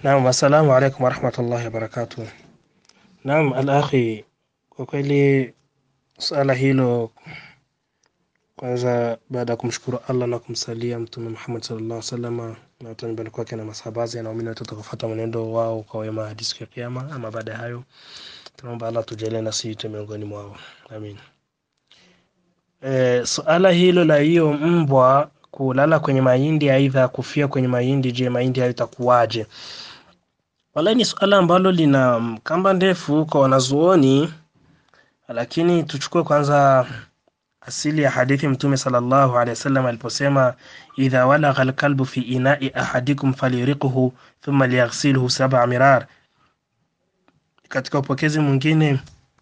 Naam, assalamu alaikum warahmatullahi wabarakatuh. Naam, al-akhi, kwa kweli suala hilo, kwanza baada ya kumshukuru Allah na kumsalia Mtume Muhammad sallallahu alaihi wasallam na watu nyumbani kwake na masahabazi na waumini wote watakaofuata mwenendo wao kwa wema hadi siku ya Kiyama. Ama baada ya hayo, tunaomba Allah tujalie na sisi tu miongoni mwao, amin. E, suala hilo la hiyo mbwa kulala kwenye mahindi aidha kufia kwenye mahindi, je, mahindi hayo itakuwaje? Wallahi ni suala ambalo lina kamba ndefu kwa wanazuoni, lakini tuchukue kwanza asili ya hadithi Mtume sallallahu alaihi wasallam aliposema, idha walagha alkalbu fi inai ahadikum falyuriqhu thumma liyaghsilhu sab'a mirar. Katika upokezi mwingine,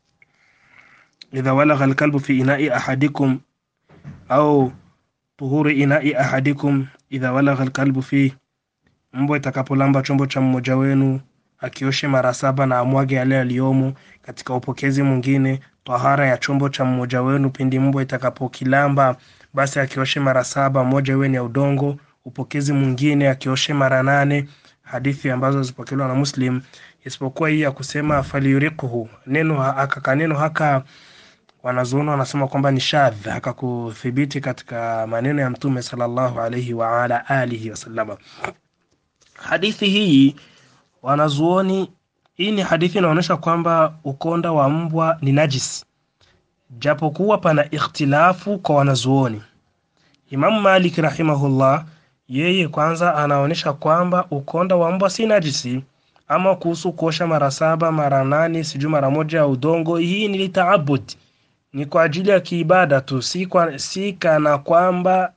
idha walagha alkalbu fi inai ahadikum au tuhuri inai ahadikum idha walagha alkalbu fi mbwa itakapolamba chombo cha mmoja wenu akioshe mara saba na amwage yale yaliyomo. Katika upokezi mwingine, tahara ya chombo cha mmoja wenu pindi mbwa itakapokilamba, basi akioshe mara saba, moja iwe ni ya udongo. Upokezi mwingine, akioshe mara nane, hadithi ambazo zipokelewa na Muslim, isipokuwa hii ya kusema falyuriqhu. Neno haka kaneno haka wanazuoni wanasema kwamba ni shadh, haka kuthibiti katika maneno ya Mtume sallallahu alaihi wa ala alihi wasallama. Hadithi hii wanazuoni, hii ni hadithi inaonyesha kwamba ukonda wa mbwa ni najis, japokuwa pana ikhtilafu kwa wanazuoni. Imamu Malik rahimahullah, yeye kwanza anaonyesha kwamba ukonda wa mbwa si najisi. Ama kuhusu kuosha mara saba mara nane sijui mara moja ya udongo, hii ni litaabud, ni kwa ajili ya kiibada tu, si, kwa, si kana kwamba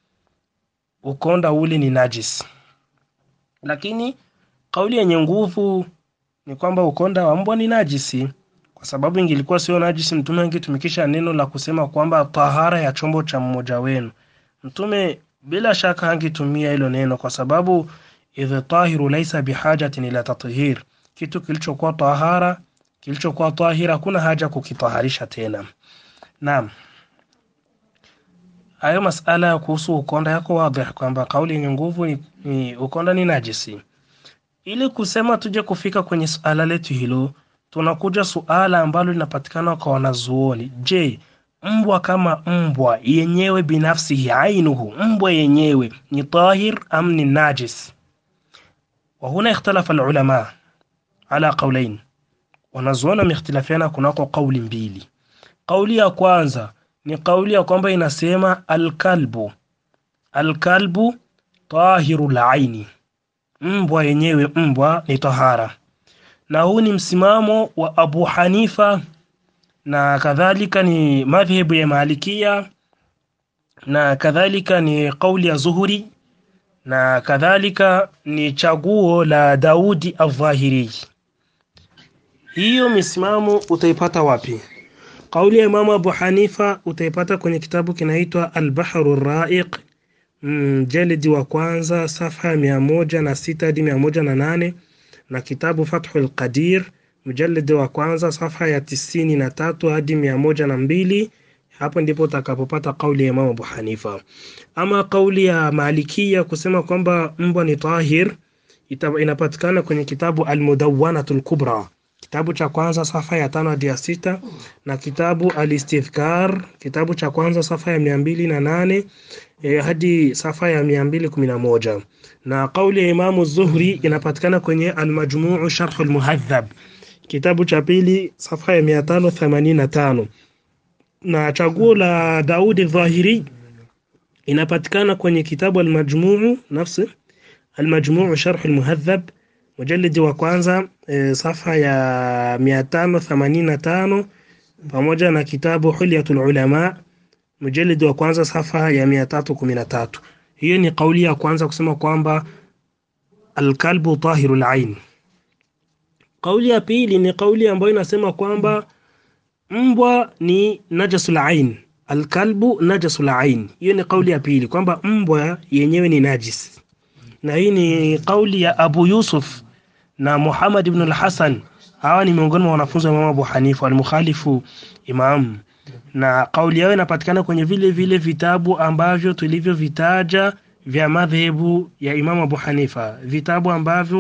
ukonda ule ni najis lakini kauli yenye nguvu ni kwamba ukonda wa mbwa ni najisi, kwa sababu ingilikuwa sio najisi, Mtume angetumikisha neno la kusema kwamba tahara ya chombo cha mmoja wenu. Mtume bila shaka angetumia hilo neno, kwa sababu idh tahiru laisa bihajatin ila tathir, kitu kilichokuwa tahara, kilichokuwa tahira, hakuna haja kukitaharisha tena. Naam, hayo masala ya kuhusu ukonda yako wadhih kwamba kauli yenye nguvu ni, ni ukonda ni najisi. Ili kusema tuje kufika kwenye suala letu hilo, tunakuja suala ambalo linapatikana kwa wanazuoni. Je, mbwa kama mbwa yenyewe binafsi ainuhu, mbwa yenyewe ni tahir am ni najis? Wa huna ikhtalafa alulama ala qawlain, wanazuoni wameikhtilafiana kunako kauli mbili. Kauli ya kwanza ni kauli ya kwamba inasema alkalbu alkalbu tahiru laini, mbwa yenyewe mbwa ni tahara, na huu ni msimamo wa Abu Hanifa na kadhalika ni madhhabu ya Malikia na kadhalika ni kauli ya Zuhuri na kadhalika ni chaguo la Daudi Adh-Dhahiri. Hiyo misimamo utaipata wapi? Kauli ya Imamu Abu Hanifa utaipata kwenye kitabu kinaitwa Albahru Raiq mjalidi wa kwanza safha ya mia moja na sita hadi mia moja na nane na kitabu Fathul Qadir mjalidi wa kwanza safha ya tisini na tatu hadi mia moja na mbili Hapo ndipo utakapopata kauli ya Imamu Abu Hanifa. Ama kauli ya Malikia kusema kwamba mbwa ni tahir inapatikana kwenye kitabu Almudawwanatul Kubra kitabu cha kwanza safa ya tano hadi ya sita na kitabu Alistidhkar kitabu cha kwanza safa ya mia mbili na nane eh, hadi safa ya mia mbili kumi na moja na kauli ya Imamu Zuhri inapatikana kwenye Almajmuu Sharh Almuhadhab kitabu cha pili safa ya mia tano themanini na tano na chaguo la Daudi Dhahiri inapatikana kwenye kitabu Almajmuu nafsi Almajmuu Sharh Almuhadhab mujalidi wa kwanza e, safa ya mia tano themanini na tano pamoja na kitabu Hulyatul Ulama mujalidi wa kwanza safa ya mia tatu kumi na tatu. Hiyo ni kauli ya kwanza kusema kwamba alkalbu tahirul ain. Kauli ya pili ni kauli ambayo inasema kwamba mbwa ni najasul ain, alkalbu najasul ain. Hiyo ni kauli ya pili kwamba mbwa yenyewe ni najis na hii ni kauli ya Abu Yusuf na Muhammad ibn al-Hasan. Hawa ni miongoni mwa wanafunzi wa Imam Abu Hanifa al-Mukhalifu Imam, na kauli yao inapatikana kwenye vile vile vitabu ambavyo tulivyovitaja vya madhehebu ya Imam Abu Hanifa, vitabu ambavyo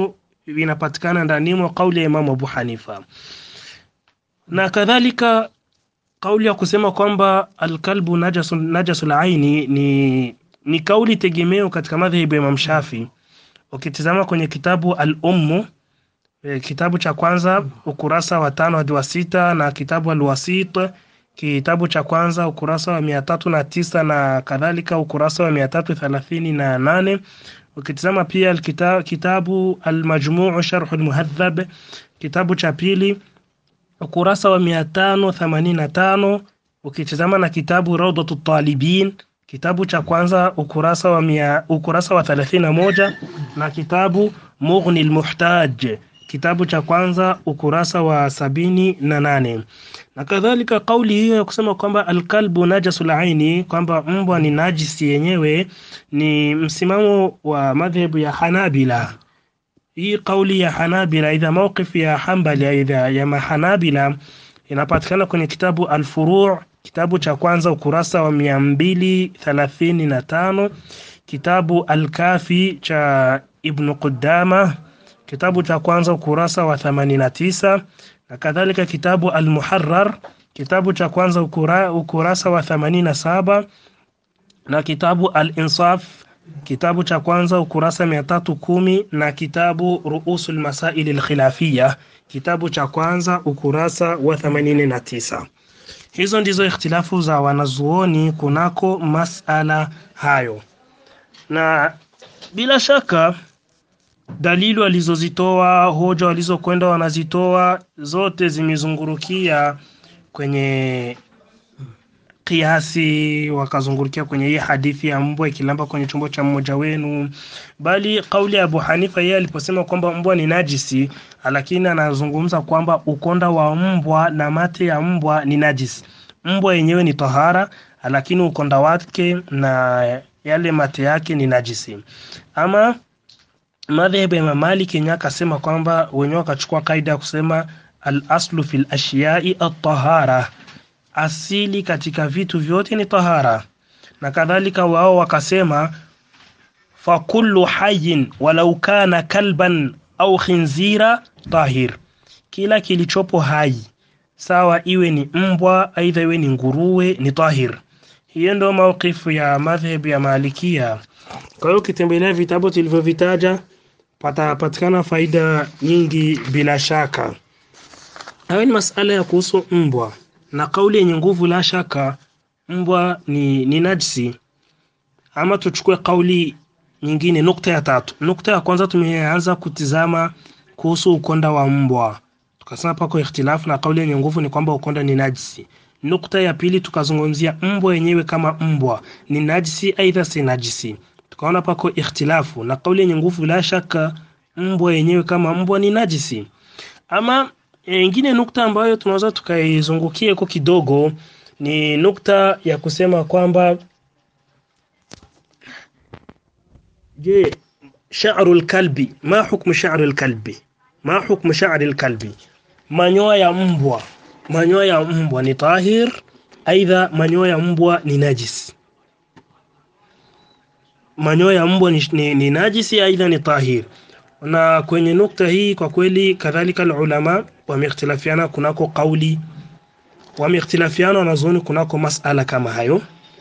vinapatikana ndani mwa kauli ya Imamu Abu Hanifa na kadhalika kauli ya kusema kwamba alkalbu najasun najasul aini ni ni kauli tegemeo katika madhehebu ya Imam Shafi. Ukitizama kwenye kitabu Al-Ummu e, kitabu cha kwanza ukurasa wa tano hadi wa sita na kitabu Al-Wasit kitabu cha kwanza ukurasa wa mia tatu na tisa na kadhalika ukurasa wa mia tatu thelathini na nane ukitizama pia alkita, kitabu Al-Majmuu Sharh Al-Muhadhab kitabu cha pili ukurasa wa mia tano themanini na tano ukitizama na kitabu Rawdatu Talibin kitabu cha kwanza ukurasa wa mia, ukurasa wa thelathini na moja na kitabu Mughni al-Muhtaj kitabu cha kwanza ukurasa wa sabini na nane na kadhalika kauli hiyo ya kusema kwamba alkalbu najasul aini kwamba mbwa ni najisi yenyewe ni msimamo wa madhehebu ya Hanabila hii kauli ya Hanabila aidha mawqif ya Hanbali aidha ya Mahanabila inapatikana kwenye kitabu Al-Furu' kitabu cha kwanza ukurasa wa mia mbili thelathini na tano kitabu Al-Kafi cha Ibn Qudama kitabu cha kwanza ukurasa wa 89 na kadhalika kitabu Al-Muharrar kitabu cha kwanza ukura, ukurasa wa 87 na kitabu Al-Insaf kitabu cha kwanza ukurasa 310 na kitabu Ruusul Masail al-Khilafiyya kitabu cha kwanza ukurasa wa 89 hizo ndizo ikhtilafu za wanazuoni kunako masala hayo na bila shaka dalili walizozitoa hoja walizokwenda wanazitoa zote zimezungurukia kwenye kiasi wakazungurukia kwenye hii hadithi ya mbwa ikilamba kwenye chombo cha mmoja wenu bali kauli ya Abu Hanifa yeye aliposema kwamba mbwa ni najisi lakini anazungumza kwamba ukonda wa mbwa na mate ya mbwa ni najisi mbwa yenyewe ni tahara lakini ukonda wake na yale mate yake ni najisi ama madhehebu ya Imam Malik yenyewe akasema kwamba wenyewe wakachukua kaida ya kusema al-aslu fil ashiyai at-tahara asili katika vitu vyote ni tahara na kadhalika wao wakasema fa kullu hayyin walau kana kalban au khinzira tahir kila kilichopo hai sawa iwe ni mbwa aidha iwe ni nguruwe ni tahir hiyo ndio mawqifu ya madhhabu ya Malikia kwa hiyo ukitembelea vitabu tulivyovitaja patapatikana faida nyingi bila shaka hayo ni masala ya kuhusu mbwa na kauli yenye nguvu la shaka mbwa ni, ni najisi ama tuchukue kauli nyingine nukta ya tatu nukta ya kwanza tumeanza kutizama kuhusu ukonda wa mbwa tukasema pako ikhtilafu na kauli yenye nguvu ni kwamba ukonda ni najisi nukta ya pili tukazungumzia mbwa yenyewe kama mbwa ni najisi aidha si najisi tukaona pako ikhtilafu na kauli yenye nguvu la shaka mbwa yenyewe kama mbwa ni najisi ama ingine nukta ambayo tunaweza tukaizungukia kwa kidogo ni nukta ya kusema kwamba je sha'rul kalbi ma hukmu sha'rul kalbi ma hukmu sha'rul kalbi manyoya ya mbwa manyoya ya mbwa ni tahir aidha manyoya ya mbwa ni najis manyoya ya mbwa ni, ni, ni najisi aidha ni tahir na kwenye nukta hii kwa kweli kadhalika ulama wameikhtilafiana kunako kauli wameikhtilafiana wanazuoni kunako masala kama hayo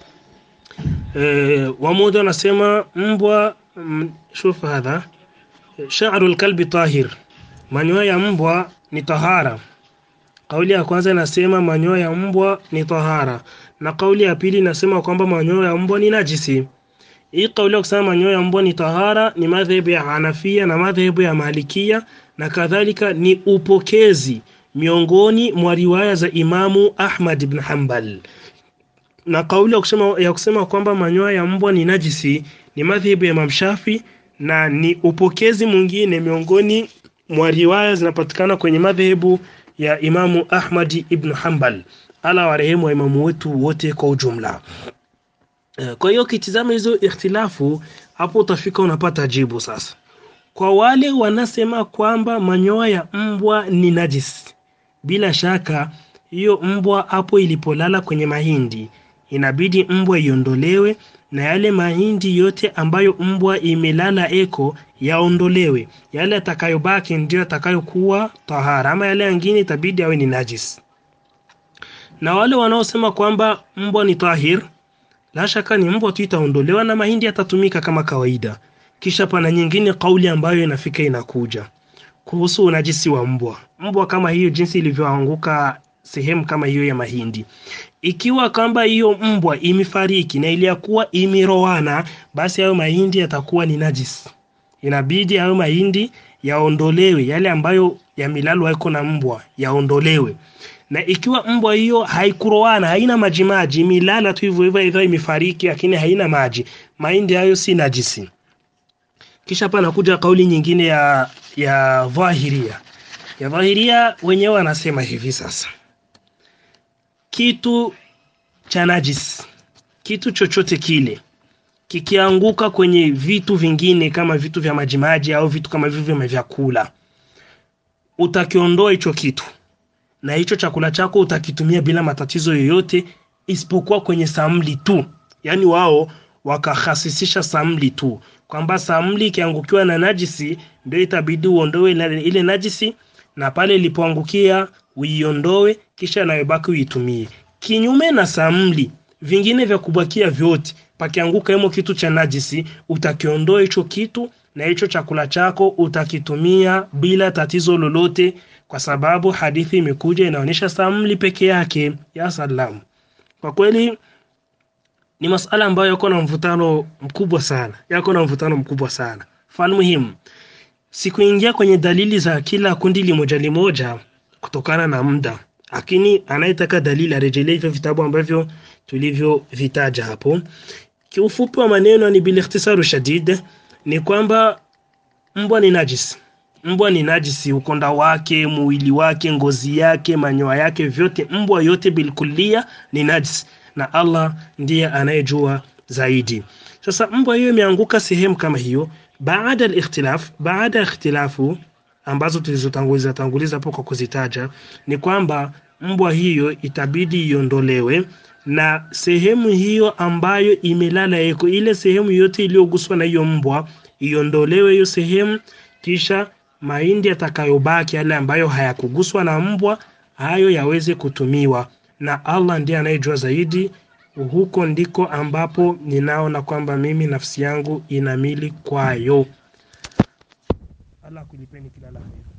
e, wamoja wanasema mbwa shuf hadha sha'ru alkalbi tahir manyoya ya mbwa ni tahara kauli ya kwanza inasema manyoya ya mbwa ni tahara na kauli ya pili inasema kwamba manyoya ya mbwa ni najisi hii kauli ya kusema manyoya ya mbwa ni tahara ni madhehebu ya Hanafia na madhehebu ya Malikia na kadhalika ni upokezi miongoni mwa riwaya za Imamu Ahmad ibn Hanbal. Na kauli ya kusema, ya kusema kwamba manyoya ya mbwa ni najisi ni madhehebu ya Imam Shafi na ni upokezi mwingine miongoni mwa riwaya zinapatikana kwenye madhehebu ya Imamu Ahmad ibn Hanbal. Ala warehemu wa imamu wetu wote kwa ujumla. Kwa hiyo ukitizama hizo ikhtilafu hapo utafika unapata jibu sasa. Kwa wale wanasema kwamba manyoya ya mbwa ni najis, bila shaka hiyo mbwa hapo ilipolala kwenye mahindi inabidi mbwa iondolewe na yale mahindi yote ambayo mbwa imelala eko yaondolewe. Yale atakayobaki ndio atakayokuwa tahara, ama yale yangine itabidi awe ni najis. Na wale wanaosema kwamba mbwa ni tahir, la shaka ni mbwa tu itaondolewa na mahindi yatatumika kama kawaida. Kisha pana nyingine kauli ambayo inafika inakuja kuhusu unajisi wa mbwa. Mbwa kama hiyo jinsi ilivyoanguka sehemu kama hiyo ya mahindi, ikiwa kwamba hiyo mbwa imefariki na iliyakuwa imerowana, basi hayo mahindi yatakuwa ni najis. Inabidi hayo mahindi yaondolewe, yale ambayo yamelalwa yako na mbwa yaondolewe. Na ikiwa mbwa hiyo haikurowana, haina maji maji, imelala tu hivyo hivyo, hivyo imefariki, lakini haina maji, mahindi hayo si najisi. Kisha hapa nakuja kauli nyingine ya ya dhahiria ya dhahiria, wenyewe wanasema hivi sasa, kitu cha najis, kitu chochote kile kikianguka kwenye vitu vingine kama vitu vya majimaji au vitu kama hivyo vya vyakula, utakiondoa hicho kitu na hicho chakula chako utakitumia bila matatizo yoyote, isipokuwa kwenye samli tu. Yaani wao wakahasisisha samli tu kwamba samli ikiangukiwa na najisi ndio itabidi uondoe ile, ile najisi na pale ilipoangukia uiondoe, kisha nayobaki uitumie. Kinyume na samli, vingine vya kubakia vyote, pakianguka hemo kitu cha najisi, utakiondoa hicho kitu na hicho chakula chako utakitumia bila tatizo lolote, kwa sababu hadithi imekuja inaonyesha samli peke yake. Ya salamu, kwa kweli ni masala ambayo yako na mvutano mkubwa sana, yako na mvutano mkubwa sana. Mfano muhimu, sikuingia kwenye dalili za kila kundi limoja limoja kutokana na muda, lakini anayetaka dalili arejelee hivyo vitabu ambavyo tulivyovitaja hapo. Kiufupi wa maneno ni bil ikhtisaru shadid, ni kwamba mbwa ni najisi. Mbwa ni najisi, ukonda wake, mwili wake, ngozi yake, manyoya yake, vyote, mbwa yote bilkulia ni najisi na Allah ndiye anayejua zaidi. Sasa mbwa hiyo imeanguka sehemu kama hiyo, baada al-ikhtilaf, baada ya ikhtilafu ambazo tulizotanguliza tanguliza hapo kwa kuzitaja, ni kwamba mbwa hiyo itabidi iondolewe na sehemu hiyo ambayo imelala eko, ile sehemu yote iliyoguswa na hiyo mbwa iondolewe hiyo sehemu, kisha mahindi yatakayobaki yale ambayo hayakuguswa na mbwa hayo yaweze kutumiwa na Allah ndiye anayejua zaidi. Huko ndiko ambapo ninaona kwamba mimi nafsi yangu inamili kwayo. Allah kulipeni kila la heri.